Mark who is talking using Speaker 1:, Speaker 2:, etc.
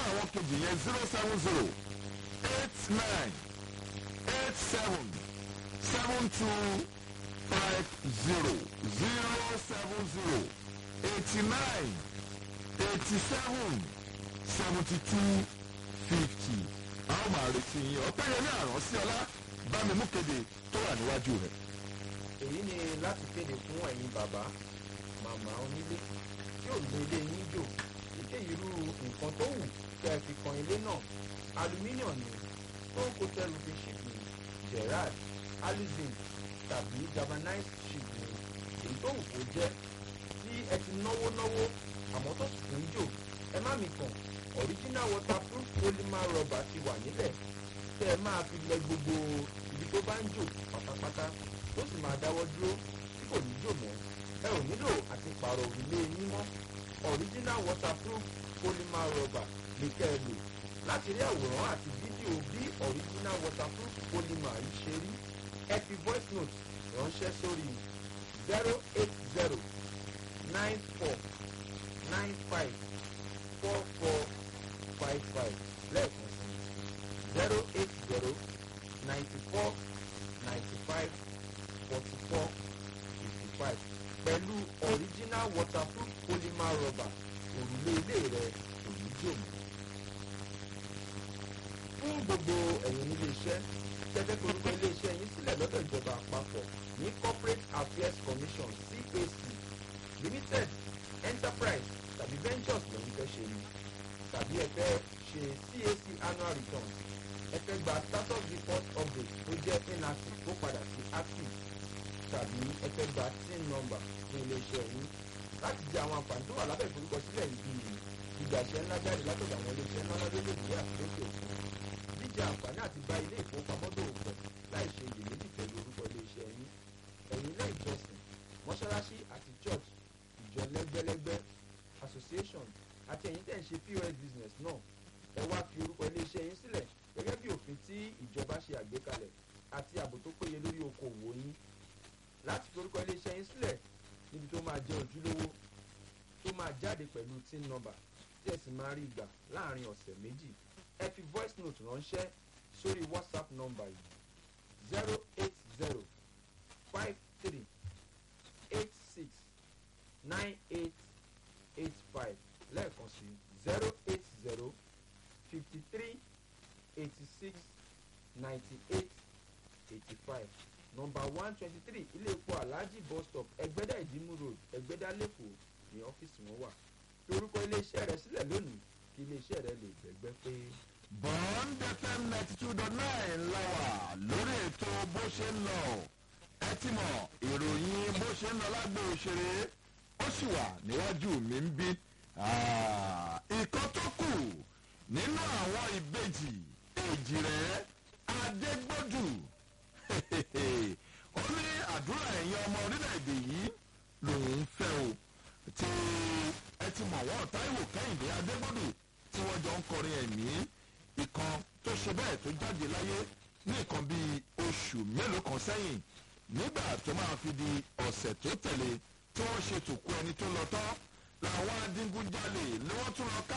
Speaker 1: àwọn kejì yẹn zero seven zero eight nine eight seven seven two five zero zero seven zero eighty nine eighty seven seventy two fifty a ó máa retí yín ọ̀pẹ́yẹmí àrùn sí ọlá bá mi mú kéde tó wà níwájú rẹ̀.
Speaker 2: èyí ni láti kéde fún ẹ̀yin bàbá màmá onílé tí ò gbé ilé yín jò èké irú nǹkan tó wù kẹ́ ẹ fi kan ilé náà aluminium ni stone coated roofing sheet ni gerard alizin tàbí galvanized sheet ni èyí tó wù kó jẹ́ tí ẹ ti náwó náwó àmọ́ tó sì tún jò ẹ má mi kàn original waterproof polymer rubber ti wà nílẹ̀ tẹ́ ẹ máa fi lẹ gbogbo ibi tó bá ń jò pátápátá tó sì máa dáwọ́ dúró tí kò ní jò mọ́ ẹ ò nílò àti pààrọ̀ òrùlé yín mọ́ original waterproof polymer rubber ní kẹ́ ẹ lò láti rí àwòrán àti fídíò bí original waterproof polymer yìí ṣe rí ẹ fi voice note ránṣẹ́ sórí zero eight zero nine four nine five four four five five lẹ́ẹ̀kan sí zero eight zero ninety four ninety five forty four fifty five pẹ̀lú original waterproof polymer rubber òrùlé ilé rẹ̀ kò ní jò mọ́. fún gbogbo ẹ̀yin nílé iṣẹ́ tẹ́tẹ́ forúkọ ilé iṣẹ́ yín sílẹ̀ lọ́dọ̀ ìjọba àpapọ̀ ní corporate affairs commission cac limited enterprise tàbí ventures lẹ́yìn fẹ́ ṣe ni tàbí ẹ fẹ́ ṣe cac annual returns ẹ fẹ́ gba status report update tó jẹ́ inactive tó padà sí active tàbí ẹ fẹ́ gba tin number fún iléeṣẹ́ yín láti jẹ àwọn àǹfààní tó wà lábẹ́ ìforúkọsílẹ̀ yìí bíi ìgbàṣẹ́ ńlá jáde látọ̀dọ̀ àwọn iléeṣẹ́ ńlá lọ́dún lóde àti lókè òkun jíjẹ àǹfààní àti bá ilé ìfowópamọ́ dòwò pọ̀ láì ṣe iyèméjì pẹ̀lú orúkọ iléeṣẹ́ yín ẹ̀yin ilé ìjọsìn mọ́ṣáláṣí àti church ìjọ lẹ́gbẹ́lẹ́gbẹ́ association àti ẹ̀yin tẹ̀ ń ṣe pos business náà ẹ wá fi orúkọ iléeṣẹ́ yín sílẹ̀ gẹ́gẹ́ bí òfin tí ìjọba ṣe àgbékalẹ̀ àti ààbò tó péye lórí okòwò yín láti fi orúkọ iléeṣẹ́ yín sílẹ̀ níbi tó máa jẹ́ ojúlówó tó máa jáde pẹ̀lú tin number tí ẹ sì máa rí gbà láàrin ọ̀sẹ̀ méjì ẹ fi voice note ránṣẹ́ sórí whatsapp number yìí zero eight zero five three eight six nine eight eight five lẹ́ẹ̀kan sí zero eight zero fifty three eighty six ninety eight eighty five nọmba one twenty three ilé epo alhaji bus stop ẹgbẹ́dá ìdímú road ẹgbẹ́dá lẹ́kọ̀ọ́ ní ọ́fíìsì wọn wà fi orúkọ iléeṣẹ́ rẹ sílẹ̀ lónìí kí iléeṣẹ́ rẹ lè gbẹ̀gbẹ́ pé.
Speaker 1: bond fm ninety two dot nine la wà lórí ètò bó ṣe ń lọ ẹ ti mọ ìròyìn bó ṣe ń lọ lágbo òṣèré ó sì wà níwájú mi ń bí ìkan tó kù nínú àwọn ìbejì èjì rẹ adégbòdù ó ní àdúrà ẹ̀yin ọmọ orílẹ̀-èdè yìí lòun ń fẹ́ o tí ẹ ti mọ̀ wọ́n táìwò kẹ́hìndé adégbòdù tí wọ́n jọ ń kọrin ẹ̀mí ìkan tó ṣe bẹ́ẹ̀ tó jáde láyé ní nǹkan bíi oṣù mélòó kan sẹ́yìn nígbà tó máa fi di ọ̀sẹ̀ tó tẹ̀lé tí wọ́n ṣe tòkú ẹni tó lọ tán làwọn adigunjalè ni wọ́n tún lọ ká